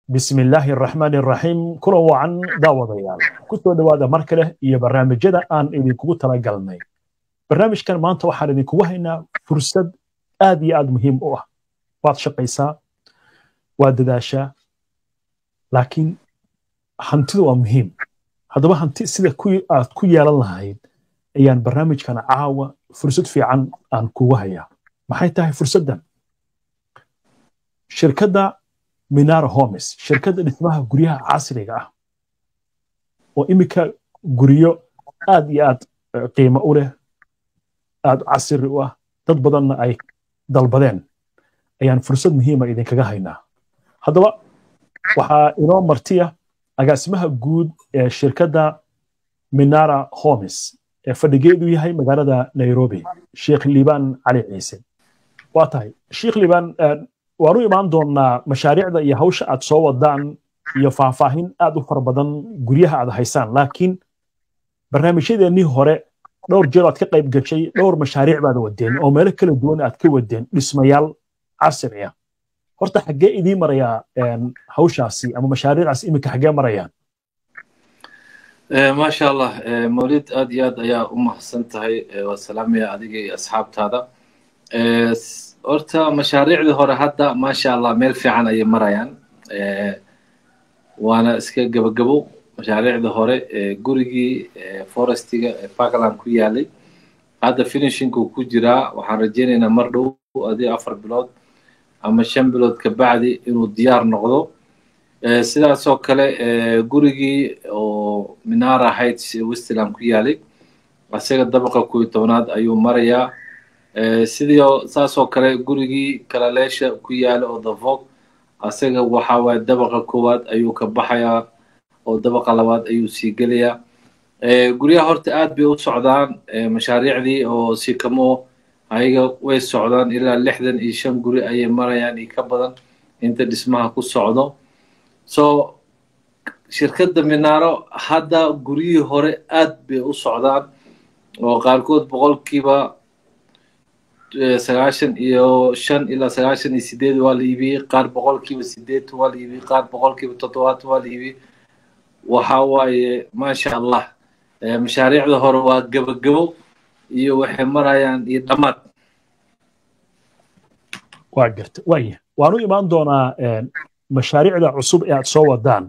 bismi illaahi araxmaani araxiim kulan wacan daawadayaal ku soo dhowaada mar kale iyo barnaamijyada aan idinkugu talagalnay barnaamijkan maanta waxaan idinkugu haynaa fursad aad iyo aad muhiim u ah waad shaqaysaa waad dadaashaa laakiin hantidu waa muhiim haddaba hanti sida aad ku yeelan lahayd ayaan barnaamijkan caawa fursad fiican aan kugu hayaa maxay tahay fursaddan shirkadda minara homes shirkadda dhismaha guryaha casriga ah oo iminka guryo aad iyo aad qiimo u leh aad casri u ah dad badanna ay dalbadeen ayaan fursad muhiima idinkaga haynaa haddaba waxaa inoo martiya agaasimaha guud ee shirkadda minara homes ee fadhigeedu yahay magaalada nairobi sheekh liibaan cali ciise waa tahay sheekh liibaan waan u imaan doonnaa mashaariicda iyo hawsha aad soo wadaan iyo faahfaahin aad u fara badan guryaha aad haysaan laakiin barnaamijyadeennii hore dhowr jeer aad ka qayb gashay dhowr mashaariic baad wadeen oo meelo kala duwan aad ka wadeen dhismayaal casri ah horta xaggee idiin marayaa hawshaasi ama mashaariicaas iminka xaggee marayaan maasha allah mawlid aad iyo aad ayaa u mahadsan tahay waa salaamaya adiga iyo asxaabtaada horta mashaariicdii hore hadda maasha allah meel fiican ayay marayaan waana iska gebagabo mashaariicdii hore gurigii forestiga ee parkland ku yaalay hadda finishingku ku jiraa waxaan rajaynaynaa mar dhow adii afar bilood ama shan bilood kabacdi inuu diyaar noqdo sidaasoo kale gurigii oo minara heights ee westland ku yaalay isaga dabaqa kuyo tobnaad ayuu marayaa sidii saasoo kale gurigii kalaleesha ku yaala oo davog isaga waxa waaye dabaqa koowaad ayuu ka baxayaa oo dabaqa labaad ayuu sii gelayaa guryaha horta aad bay u socdaan mashaariicdii oo sikamo ayaga way socdaan ilaa lixdan iyo shan guri ayay marayaan iyo ka badan inta dhismaha ku socdo so shirkadda minaaro hadda guryihii hore aad bay u socdaan oo qaarkood boqolkiiba sagaashan iyo shan ilaa sagaashan iyo sideed waa la iibiyey qaar boqolkiiba sideetan waa la iibiyey qaar boqolkiiba toddobaatan waa la iibiyey waxa waaye maasha allah mashaariicda hore waa gebagabo iyo waxay marayaan iyo dhammaad waa garta waaya waan u imaan doonaa mashaariicda cusub ee aad soo wadaan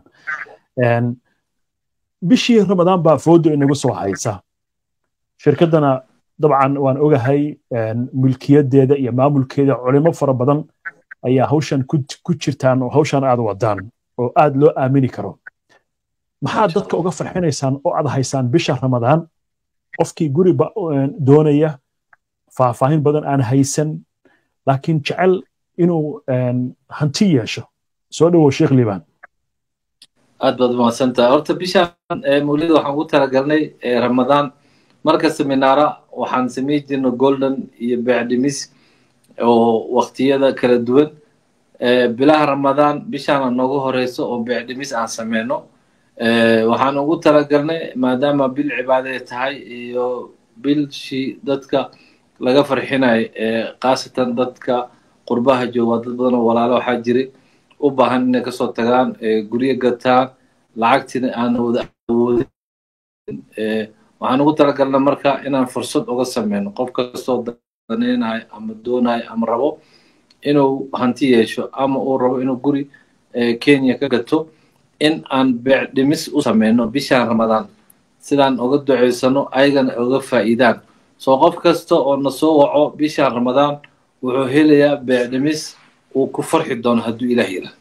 bishii ramadaan baa foodo inagu soo haysa shirkaddana dabcan waan ogahay mulkiyadeeda iyo maamulkeeda culimo fara badan ayaa hawshan ku jirtaan oo hawshan aad wadaan oo aad loo aamini karo maxaad dadka uga farxinaysaan oo aad haysaan bisha ramadaan qofkii guriba doonaya faahfaahin badan aan haysan laakiin jecel inuu hanti yeesho soo dhowow sheekh liibaan aad baad umahadsantaha horta bishaan mawlida waxaan ugu talagalnay ramadaan markasta minaara waxaan samayn jirna golden iyo beecdhimis oo waktiyada kala duwan bilaha ramadaan bishaana noogu horeyso oo beecdhimis aan sameyno waxaan ugu talagalnay maadaama bil cibaadee tahay iyo bilshii dadka laga farxinayo khaasatan dadka qurbaha jooga dad badan oo walaalo waxaa jiray u baahan inay kasoo tagaan guryo gataan lacagtina aan wada awoodin waxaan ugu talagalna marka inaan fursad uga sameyno qof kastoo danaynayo ama doonayo ama rabo inuu hanti yeesho ama uu rabo inuu guri kenya ka gato in aan beec dhimis u sameyno bishaan ramadaan sidaan uga duceysano ayagana uga faa'iidaan soo qof kasta oo na soo waco bishaan ramadaan wuxuu helayaa beec dhimis uu ku farxi doono hadduu ilaah yira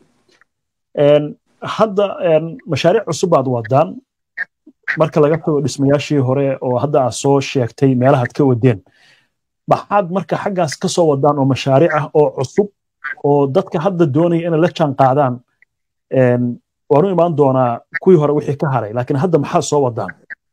hadda mashaariic cusub baad wadaan marka laga tago dhismayaashii hore oo hadda aad soo sheegtay meelahaad ka wadeen maxaad marka xaggaas ka soo wadaan oo mashaariic ah oo cusub oo dadka hadda doonaya inay la jaan qaadaan waan u imaan doonaa kuwii hore wixii ka haray laakiin hadda maxaad soo wadaan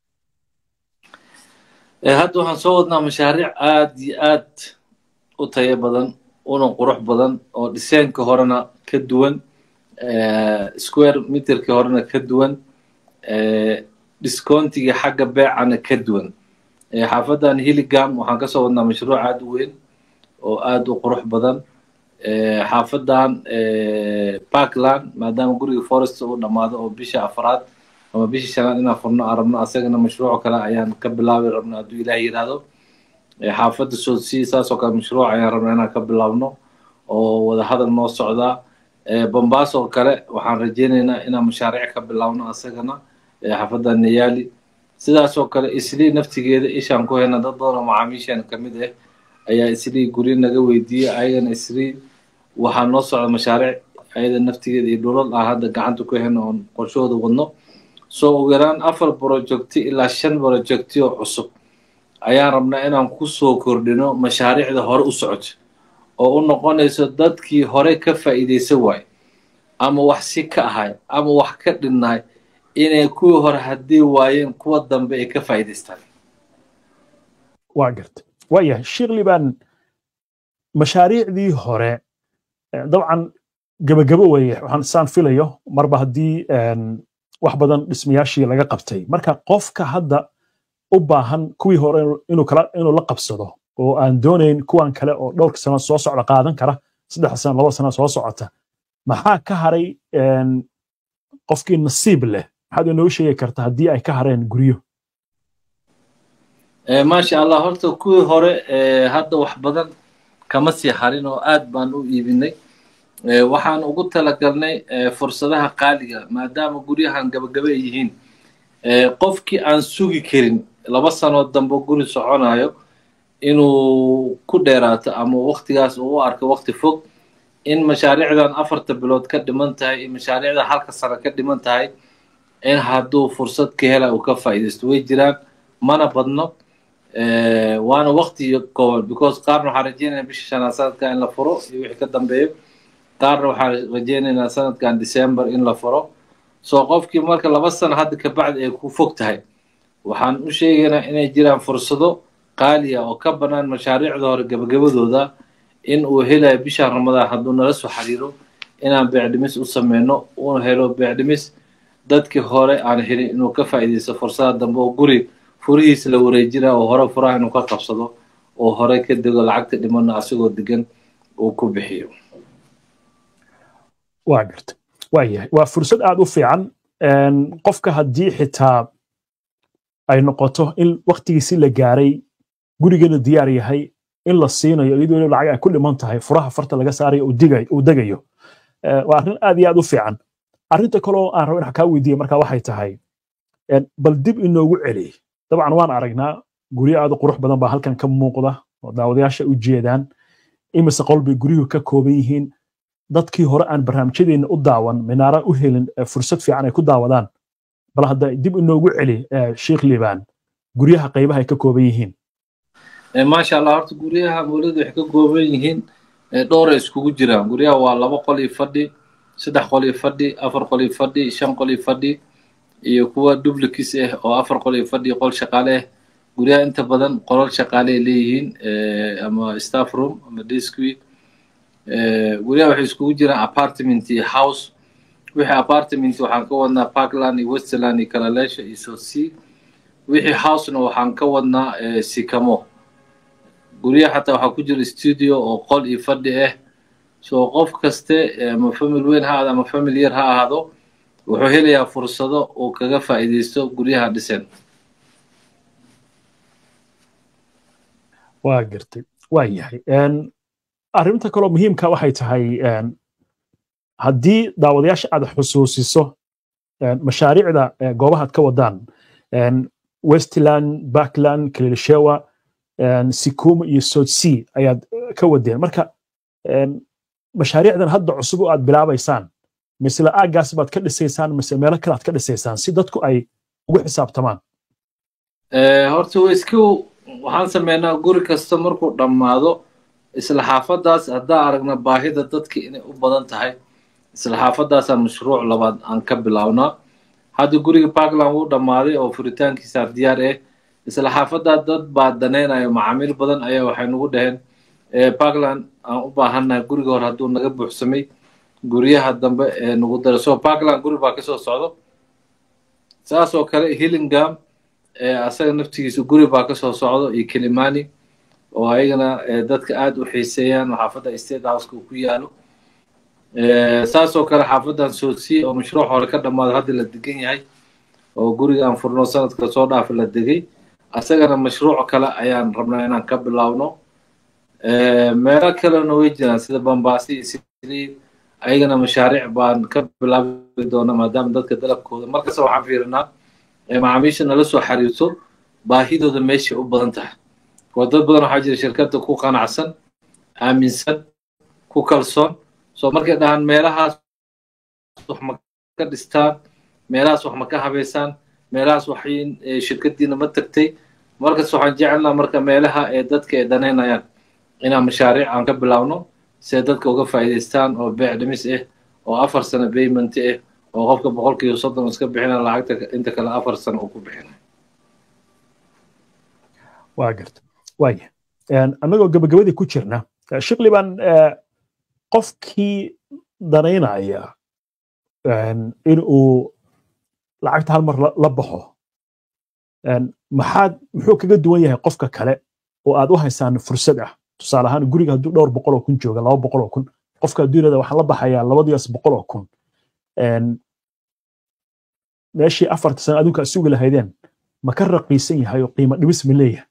hadda waxaan soo wadnaa mashaariic aad iyo aad u tayo badan una qurux badan oo dhiseenka horena ka duwan square meterka horena ka duwan discountiga xagga beecana ka duwan xaafaddan hilligam waxaan kasoo wadnaa mashruuc aad u weyn oo aad u qurux badan xaafadan parkland maadaama guriga forest uu dhammaado oo bisha afraad ama bisha shanaad inaan furno aan rabno asagana mashruuc kale ayaan ka bilaabi rabno hadduu ilaah yidhaahdo xaafadda sodsea saasoo kale mashruuc ayaan rabnaa inaan ka bilaabno oo wadahadal noo socdaa bombaas oo kale waxaan rajeynaynaa inaan mashaariic ka bilaabno asagana xaafadda nayali sidaasoo kale islii naftigeeda ishaan ku hayna dad badan oo macaamiishan ka mid ah ayaa islii guryo naga weydiiyey ayagana islii waxaa noo socda mashaariic ayada naftigeeda iyo dhulal aan hadda gacanta ku hayno oon qorshahooda wadno soo ugu yaraan afar projecti ilaa shan projecti oo cusub ayaan rabnaa inaan ku soo kordhino mashaariicda hore u socoto oo u noqonayso dadkii hore ka faa'iidaysan waaye ama wax si ka ahay ama wax ka dhinnahay inay kuwii hore haddii waayeen kuwa dambe ay ka faa'iidaystaan waa garta waayahay sheekh liban mashaariicdii hore dabcan gebagabo weeye waxaan saan filayo marba haddii wax badan dhismayaashii laga qabtay marka qofka hadda u baahan kuwii hore inuu kala inuu la qabsado oo aan doonayn kuwan kale oo dhowrka sano soo socda qaadan kara saddex sano laba sano soo socota maxaa ka haray qofkii nasiib leh maxaad inoo sheegi karta haddii ay ka hareen guryo maasha allah horta kuwii hore hadda wax badan kama sii harin oo aad baan u iibinay waxaan ugu talagalnay fursadaha qaaliga maadaama guryahan gabagaba ay yihiin qofkii aan sugi karin laba sanood dambe guri soconayo inuu ku dheeraato ama waktigaas uu u arko wakti fog in mashaariicdan afarta bilood ka dhiman tahay in mashaariicda halka sano ka dhiman tahay in hadduu fursad ka hela uu ka faa'iidaysto way jiraan mana badno waana wakti kooban because qaarna waxaan rajeynayaa bisha shanaad sanadka in la furo iyo wixii ka dambeeyo qaarna waxaan rajeynaynaa sanadkan december in la furo soo qofkii marka laba sano hadda kabacdi ay ku fog tahay waxaan u sheegaynaa inay jiraan fursado qaaliya oo ka bannaan mashaariicda hore gabagabadooda in uu helayo bisha ramadaan hadduu nala soo xiriiro inaan beecdhimis u sameyno uu helo beecdhimis dadkii hore aan helin inuu ka faa'iidaysto fursada dambe oo guri furihiisa la wareejinaa oo hore furaha inuu ka qabsado oo hore ka dego lacagta dhimana asagoo degan uu ku bixiyo waa garta waa yahay waa fursad aad u fiican qofka haddii xitaa ay noqoto in waktigiisi la gaaray gurigana diyaar yahay in la siinayo iyadoo lacag ay ku dhiman tahay furaha farta laga saarayo uu degayo waa arrin aad iyo aad u fiican arrinta kaloo aan rabo in kaa weydiiya marka waxay tahay bal dib inoogu celi dabcan waan aragnaa guryo aad u qurux badan baa halkan ka muuqda oo daawadayaasha u jeedaan imise qol bay guryuhu ka kooban yihiin dadkii hore aan barnaamijyadeena u daawan minaara u helin fursad fiican ay ku daawadaan bal hadda dib inoogu celi sheekh liban guryaha qaybaha ay ka kooban yihiin maasha allah horta guryaha mawlida waxay ka kooban yihiin dhowray iskugu jiraan guryaha waa laba qol iyo fadhi saddex qol iyo fadhi afar qol iyo fadhi shan qol iyo fadhi iyo kuwa duplicus ah oo afar qol iyo fadhi qol shaqaale ah guryaha inta badan qolal shaqaale ay leeyihiin ama staff room ama disqui guryaha waxay iskugu jiraan apartment iyo house wixii apartment waxaan ka wadnaa parkland iyo westerland iyo kalaleesha iyo sotsea wixii housena waxaan ka wadnaa sikamo guryaha xataa waxaa ku jira studio oo qol iyo fadhi ah so qof kaste ama famil weyn ha ahaado ama famil yar ha ahaado wuxuu helayaa fursado uu kaga faa'iidaysto guryaha dhisan waa gartay waa yahay arrinta kaloo muhiimka waxay tahay haddii daawadayaasha aad xusuusiso mashaariicda goobahaad ka wadaan westland backland kalilishewa sikuma iyo sotsea ayaad ka wadeen marka mashaariicdan hadda cusub oo aad bilaabaysaan misle aaggaas baad ka dhisaysaan mise meelo kale aad ka dhisaysaan si dadku ay ugu xisaabtamaan horta iska waxaan sameynaa guri kasta markuu dhammaado isla xaafadaas haddaan aragna baahida dadka inay u badan tahay isla xaafadaasaan mashruuc labaad aan ka bilaabnaa hadda guriga parkland wuu dhammaaday oo furitaankiisaa diyaar ah isla xaafadaa dad baa danaynayo macaamiil badan ayaa waxay nagu dhaheen parkland aan u baahannahay guriga hore hadduu naga buuxsamay guryaha dambe ee nagu dara so parkland guri baa kasoo socdo saas oo kale hillingam asaga naftigiisa guri baa kasoo socdo iyo kilimani oo ayagana dadka aad u xiiseeyaan oo xaafadda state houseka ku yaalo saasoo kale xaafaddan soodsiye oo mashruuc hore ka dhammaado hadda la degan yahay oo guriga aan furno sanadka soo dhaafa la degay asagana mashruuc kale ayaan rabnaa inaan ka bilaawno meelo kalena way jiraan sida bambaasi iyo siliid ayagana mashaariic baan ka bilaabi doona maadaama dadka dalabkooda markasta waxaan fiirinaa macaamiisha nala soo xariirto baahidooda meeshay u badan tahay oo dad badan waxaa jira shirkadda ku qanacsan aaminsan ku kalsoon soo markay dhahaan meelahaas wax ma ka dhistaan meelahaas wax ma ka habeysaan meelahaas wax shirkaddiina ma tagtay markas waxaan jecelnaa marka meelaha ee dadka ay danaynayaan inaan mashaariic aan ka bilaawno si ay dadka uga faa'iidaystaan oo beec dhimis ah oo afar sano payment ah oo qofka boqolkiiba soddon iska bixina lacagta inta kale afar sano uu ku bixina waa garta waaya annagoo gabagabadii ku jirna shikli baan qofkii danaynaya in uu lacagta hal mar la baxo maxaad muxuu kaga duwan yahay qofka kale oo aad u haysaan fursad ah tusaale ahaan guriga hadduu dhowr boqol oo kun jooga laba boqol oo kun qofka adduunyada waxaan la baxayaa labadiias boqol oo kun meeshii afarta sano adduunka sugi lahaydeen ma ka raqiisan yahay oo qiimo dhibis ma leeyahay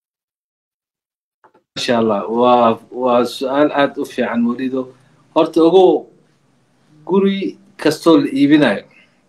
masha allah waa waa su-aal aad u fiican molido horta ogow guri kastoo la iibinayo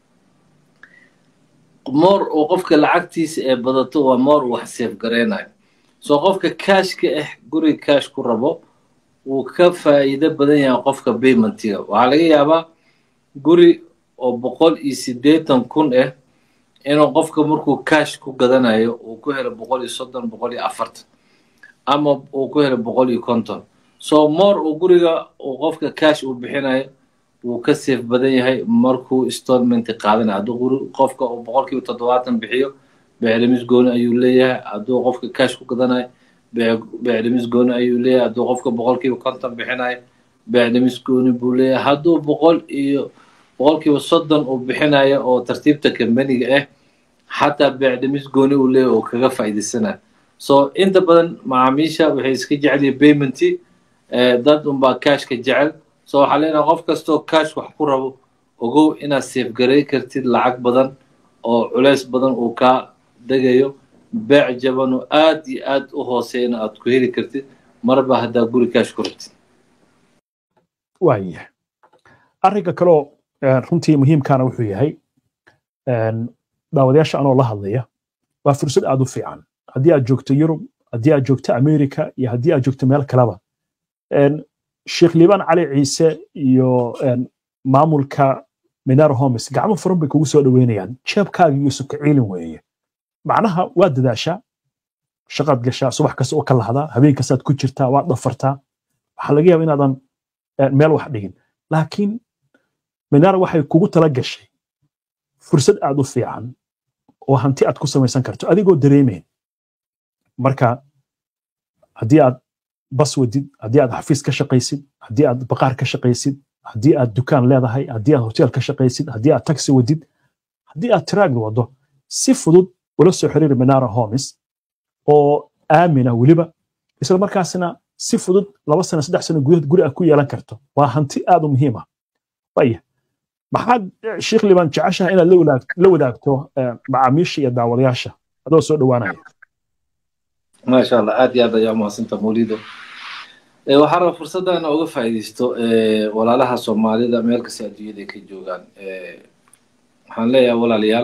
moor oo qofka lacagtiisa ee badato waa moor wax seef gareynayo soo qofka kaashka ah guriga kaash ku rabo wuu ka faa'iido badan yahay qofka paymentiga waxaa laga yaabaa guri oo boqol iyo siddeetan kun ah inuu qofka markuu kaash ku gadanayo uu ku helo boqol iyo soddon boqol iyo afartan ama uu ku helo boqol iyo konton so moor uu guriga uu qofka kaash uu bixinayo wuu ka seef badan yahay markuu installment qaadanayo hadduu guri qofka uu boqolkiiba toddobaatan bixiyo beeclimis gooni ayuu leeyahay hadduu qofka kaash ku gadanayo beeclimis gooni ayuu leeyahay hadduu qofka boqolkiiba konton bixinayo beeclimis gooni buu leeyahay hadduu boqol iyo boqolkiiba soddon uu bixinayo oo tartiibta kambaniga ah xataa beeclimis gooni uu leeyahay oo kaga faa'iidaysanayo so inta badan macaamiisha waxay iska jecel yihiin paymenti dad unbaa kaashka jecel so waxaa leenahay qof kastoo kaash wax ku rabo ogow inaad seefgarey kartid lacag badan oo culays badan uu kaa degayo beec jaban oo aad iyo aad u hooseyna aad ku heli kartid marba haddaa guri kaash ku rabtid waaya arrinka kaloo runtii muhiimkaana wuxuu yahay daawadayaasha anoo la hadlaya waa fursad aad u fiican haddii aad joogto yurub haddii aad joogto america iyo haddii aad joogto meel kaleba sheekh liibaan cali ciise iyo maamulka minar homes gacmo furan bay kugu soo dhoweynayaan jeebkaaga iyo sukaciilin weeye macnaha waad dadaashaa shaqaad gashaa subax kasta oo ka lahdaa habeen kastaad ku jirtaa waad dhafartaa waxaa laga yaaba inaadan meel wax dhigin laakiin minar waxay kugu tala gashay fursad aad u fiican oo hanti aad ku samaysan karto adigoo dareemayn marka haddii aad bas wadid haddii aad xafiis ka shaqaysid haddii aad baqaar ka shaqaysid haddii aad dukaan leedahay haddii aad hotel ka shaqaysid haddii aad taxi wadid haddii aad tiraag wado si fudud ula soo xiriiri minara homes oo aamina weliba isla markaasna si fudud laba sano saddex sano gudahood guri aad ku yeelan karto waa hanti aad u muhiim ah waya maxaad sheekh liban jeceshaha inaad la wadaagto macaamiisha iyo daawadayaasha adoo soo dhowaanaya maasha allah aad iyo aad ayaa umahadsanta mawlido waxaa raba fursadda ina uga faa'iidaysto walaalaha soomaalida meel kasta adduunyada ay ka joogaan waxaan leeyahay walaalayaal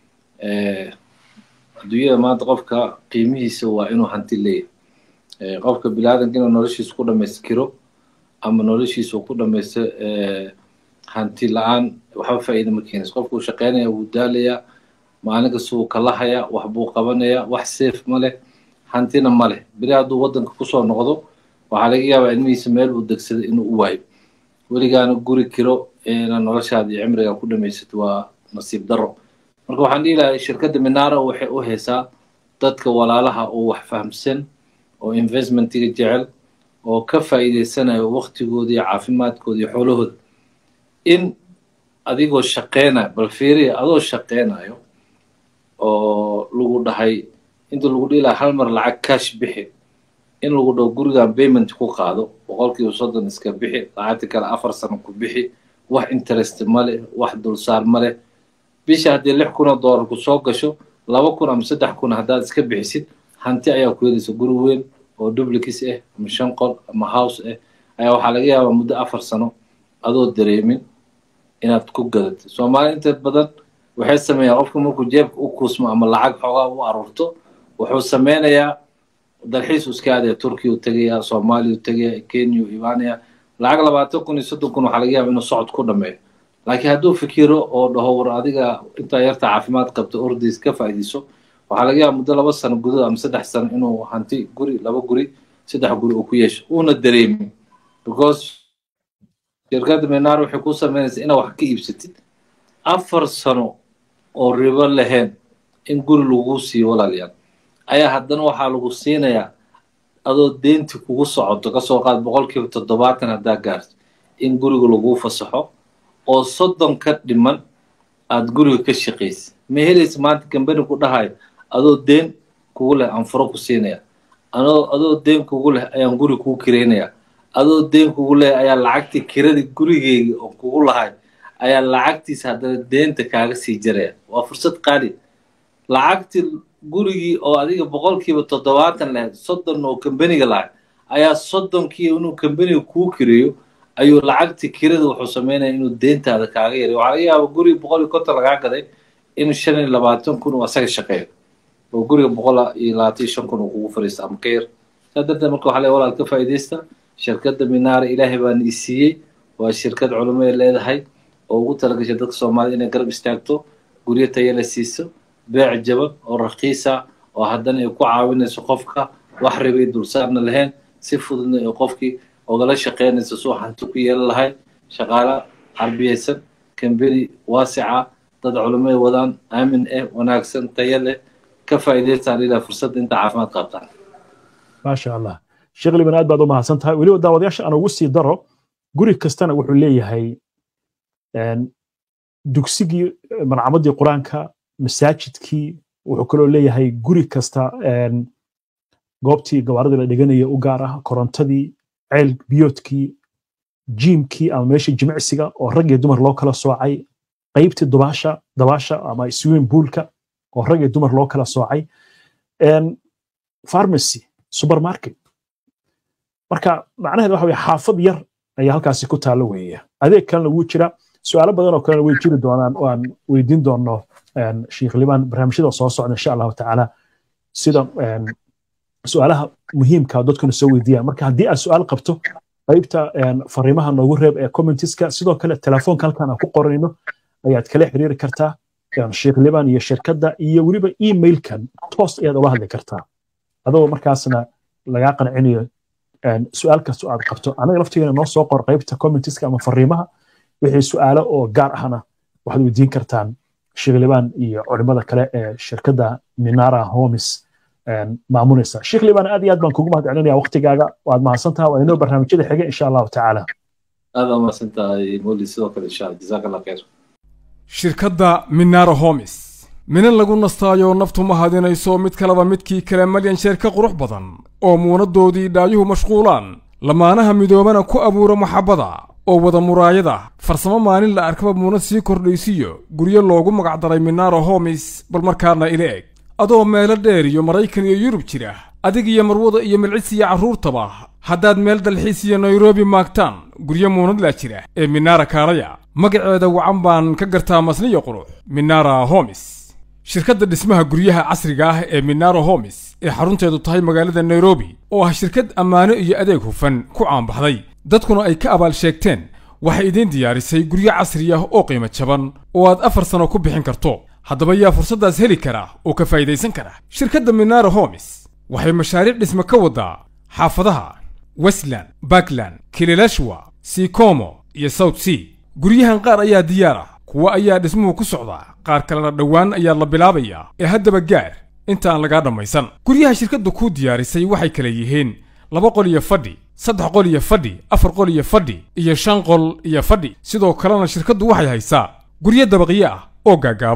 adduunyada maanta qofka qiimihiisa waa inuu hanti leeyahay qofka bilaadanka inuu noloshiisa ku dhamaystiro ama noloshiisa uu ku dhamaysto hanti la-aan waxba faa'iida ma keenayso qofka uu shaqeynaya wuu daalayaa maalin kasta wuu kalahaya wax buu qabanayaa wax safe ma leh hantina ma leh beri hadduu waddanka kusoo noqdo waxaa laga yaabaa ilmihiisa meel uu degsaday inuu u waayo weligaana guri kiro inaad noloshaada iyo cimriga ku dhamaysato waa nasiib darro marka waxaan dhihi lahay shirkadda minara waxay u haysaa dadka walaalaha oo wax fahamsan oo investmentiga jecel oo ka faa'iidaysanayo waktigooda iyo caafimaadkooda iyo xoolahooda in adigoo shaqeynayo bal fiiriya adoo shaqeynayo oo lagu dhahay inta lagu dhihi lahaa hal mar lacag cash bixi in lagu dhaho gurigan payment ku qaado boqolkiiba soddon iska bixi lacagti kale afar sano ku bixi wax interest ma leh wax dulsaar ma leh bisha haddii lix kun oo doolar ku soo gasho laba kun ama saddex kun haddaad iska bixisid hanti ayaa ku helaysa guri weyn oo duplicus ah ama shan qol ama house ah ayaa waxaa laga yaabaa muddo afar sano adoo dareemin inaad ku gadatid soomaali inta badan waxay sameeyaan qofka markuu jeebka u kuusmo ama lacag xoogaa u aruurto wuxuu sameynayaa dalxiis u iska aadaya turkiya u tegaya soomaaliya u tegaya kenya u imaanaya lacag labaatan kun iyo soddon kun waxaa laga yaaba inuu socod ku dhameeyo laakiin hadduu fikiro oo dhaho war adiga intaa yarta caafimaad qabto ordays ka faa'iidayso waxaa laga yaaba muddo laba sano gudahood ama saddex sano inuu hanti guri laba guri saddex guri uu ku yeesho uuna dareemin because shirkadda menar waxay ku sameynaysaa inaad wax ka iibsatid afar sano oo ribo lahayn in guri lagu siiyo walaalayaal ayaa haddana waxaa lagu siinayaa adoo deenti kugu socoto kasoo qaad boqolkiiba toddobaatan haddaa gaarto in guriga laguu fasaxo oo soddon ka dhiman aad guriga ka shaqaysid ma helaysa maanta gambani ku dhahayo adoo deen kugu leh aan furo ku siinaya anoo adoo deen kugu leh ayaan guri kuu kireynaya adoo deen kugu leh ayaa lacagtii kiradii gurigeyga oo kugu lahay ayaa lacagtiisa haddana deenta kaaga sii jaraya waa fursad qaali lacagtii gurigii oo adiga boqolkiiba toddobaatan lahayd soddon oo kambaniga lahay ayaa soddonkii inuu kambaniga kuu kireeyo ayuu lacagtii kirada wuxuu sameynaya inuu deentaada kaaga yaray waxaa laga yaaba guriga boqol iyo konton lagaa gaday in shan iyo labaatan kun uu asaga shaqeeyo oo guriga boqol iyo labaatan iyo shan kun uu kugu fariisto ama ka yar saa darteed marka waxaa le walaal ka faa'iidaysta shirkadda minaara ilaahay baana i siiyey waa shirkad culimo ay leedahay oo ugu talagashay dadka soomaalida inay garab istaagto guryo tayo la siiso beec jaban oo rakiisa oo haddana ay ku caawinayso qofka wax ribay dulsaarna lahayn si fududna ay qofkii ogala shaqeynayso suu hanti ku yeelan lahay shaqaale harbiyaysan kambeni waasica dad culimo ay wadaan aamin ah wanaagsan tayo leh ka faa'iidaystaan ilaa fursadda inta caafimaad qabtaan maasha allah sheekh liban aad baad u mahadsan tahay weliba daawadayaasha aan ugu sii daro guri kastana wuxuu leeyahay dugsigii marcamadii qur-aanka masaajidkii wuxuu kaloo leeyahay guri kasta goobtii gabaaradii la dhiganaya u gaar ah korontadii ceel biyoodkii jiimkii ama meeshii jimicsiga oo rag iyo dumar loo kala soocay qaybtii dubaasha dabaasha ama swimming poolka oo rag iyo dumar loo kala soocay pharmacy supermarket marka macnaheed waxa weye xaafad yar ayaa halkaasi ku taalo weeye adeeg kalena wuu jira su-aalo badan oo kalena way jiri doonaan oo aan weydiin doono sheikh liban barnaamijyada soo socda insha allahu tacaala sida su-aalaha muhiimka dadkuna soo weydiiyaan marka haddii aad su-aal qabto qaybta fariimaha noogu reeb ee commentiska sidoo kale telefoonka halkan aan ku qorayno ayaad kala xiriiri kartaa sheikh liban iyo shirkadda iyo weliba emailkan toos ayaad ula hadli kartaa adoo markaasna lagaa qancinayo su-aal kasta aad qabto anaga laftigeena noo soo qor qaybta commentiska ama fariimaha wixii su-aalo oo gaar ahna waxaad weydiin kartaan sheikh liban iyo culimada kale ee shirkadda minara homes maamunaysa sheikh liban aad iyo aad baan kugu mahad celinaya waqtigaaga waad mahadsantaha waa inoo barnaamijyada xiga insha allahu tacaala aad aa mahadsantahay moli sidoo kale insha allah jazaak allah khayr shirkadda minara homes minan lagu nastaayo naftu ma hadinayso mid kaleba midkii kale malyan sheer ka qurux badan oo muunaddoodii dhaayuhu mashquulaan lamaanaha midoobana ku abuura maxabbada oo wada muraayada farsamo maalin la arkaba muunad sii kordhaysiyo guryo loogu magacdaray minara homis bal markaana ila eg adoo meelo dheer iyo maraykan iyo yurub jira adig iyo marwada iyo milcis iyo carruurtaba haddaad meel dalxiis iyo nairobi maagtaan guryo muunad laa jira ee minara kaalaya magaceeda wacan baan ka gartaa masniyo qurux minara homis shirkadda dhismaha guryaha casriga ah ee minara homis ee xarunteedu tahay magaalada nairobi oo ah shirkad ammaano iyo adeeg hufan ku caanbaxday dadkuna ay ka abaal sheegteen waxay idiin diyaarisay guryo casri ah oo qiimo jaban oo aad afar sano ku bixin karto haddaba yaa fursaddaas heli kara oo ka faa'idaysan kara shirkadda minara homis waxay mashaariic dhisme ka waddaa xaafadaha westland bakland kililashwa sikomo iyo south sea guryahan qaar ayaa diyaar ah kuwa ayaa dhismuhu ku socdaa qaar kalena dhowaan ayaa la bilaabayaa ee haddaba gaar inta aan lagaa dhammaysan guryaha shirkaddu kuu diyaarisay waxay kala yihiin laba qol iyo fadhi saddex qol iyo fadhi afar qol iyo fadhi iyo shan qol iyo fadhi sidoo kalena shirkaddu waxay haysaa guryo dabaqyo ah oo gaagaaban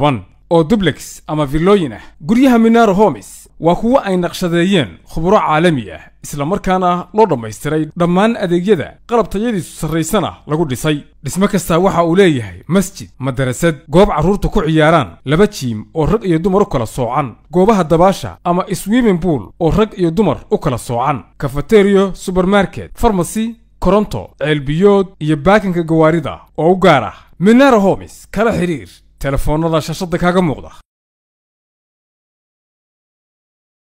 oo dublex ama villooyin ah guryaha minaro homes waa kuwo ay naqshadeeyeen khuburo caalami ah isla markaana loo dhammaystiray dhammaan adeegyada qalab tayadiisu sarraysana lagu dhisay dhismo kastaa waxa uu leeyahay masjid madarasad goob carruurta ku ciyaaraan laba jiim oo rag iyo dumar u kala soocan goobaha dabaasha ama swimming pool oo rag iyo dumar u kala soocan kafateriyo subermarket farmasy koronto ceelbiyood iyo baakinka gawaarida oo u gaar ah minaro homes kala xidhiir telefoonnada shashada kaaga muuqda